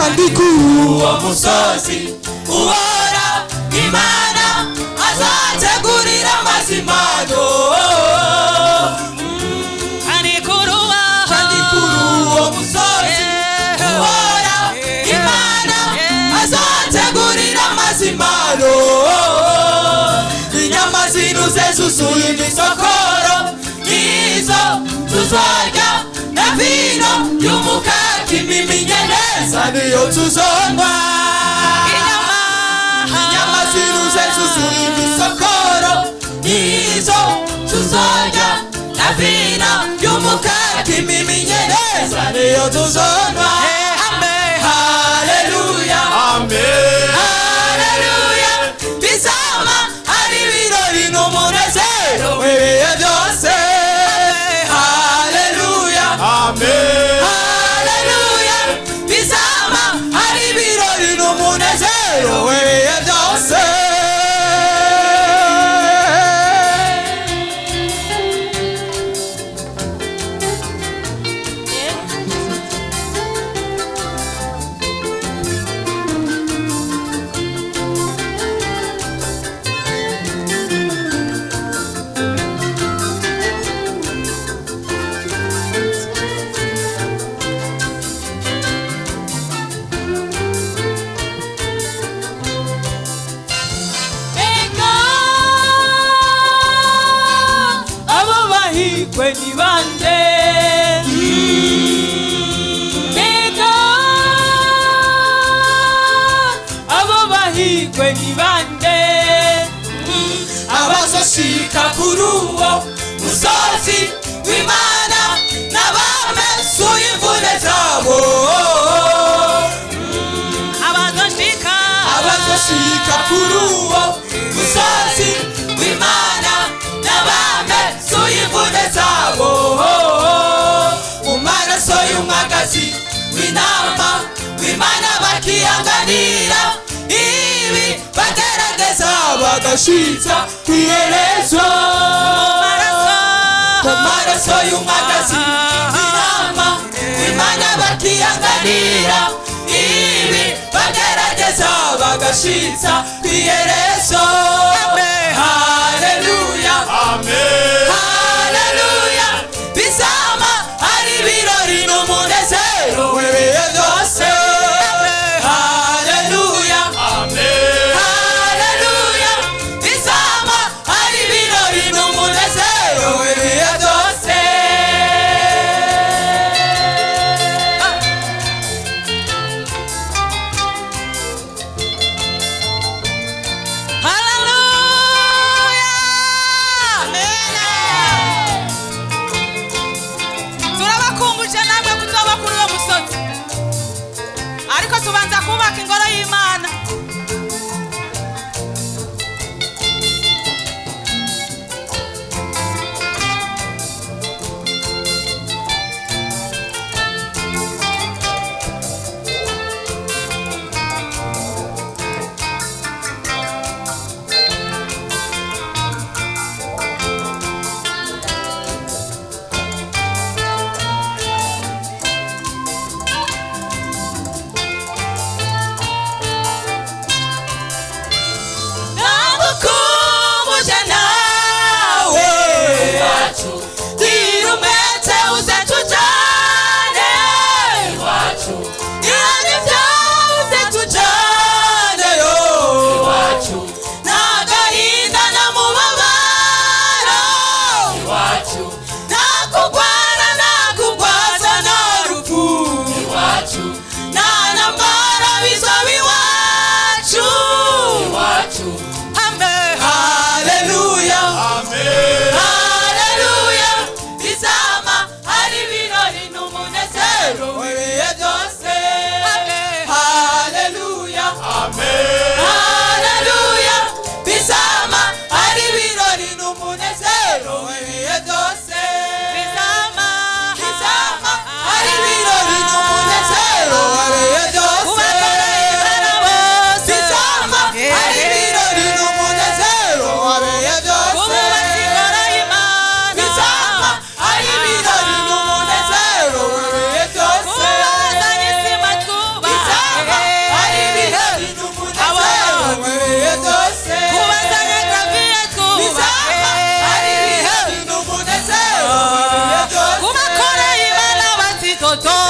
kandi kuri uwo musozi uhora imana azategurira amazimano kandi kuri uwaho kandi kuri uwo musozi uhora imana azategurira amazimano inyama zinuze zuzuye imisokoro nizo tuzarya na vino y'umukaka imiminye neza niyo tuzonywa inyama zinuze zuzuye imisokoro nizo tuzarya na vino y'umukaka imiminye neza niyo tuzonywa haleluya haleluya bizama ari ibirori n'umunezero w'ibihe byose haleluya haleluya bizama ari ibirori n'umunezero w'ibihe byose Ega abo bahigwe ni bande Ega abo bahigwe ni bande abazoshika kuri uwo musozi w'imana n'abamesuye imvune zabo abazoshika abazoshika kuri uwo musozi w'imana n'abamesuye imvune zabo mu maraso y'umwagazi w'intama w'imana bakiyanganira ibi bagerageza bagashitsa ku iherezo mu maraso y'umwagazi w'intama w'imana bakiyanganira ibi bagerageza bagashitsa ku iherezo haleluya haleluya bizama ari ibirori n'umunezero w'ibihe byose haleluya haleluya bizama ari ibirori n'umunezero w'ibihe byose turabakumbuje namwe kuzoba kuri uwo musozi ariko tubanza kubaka ingoro y'imana haleluya toto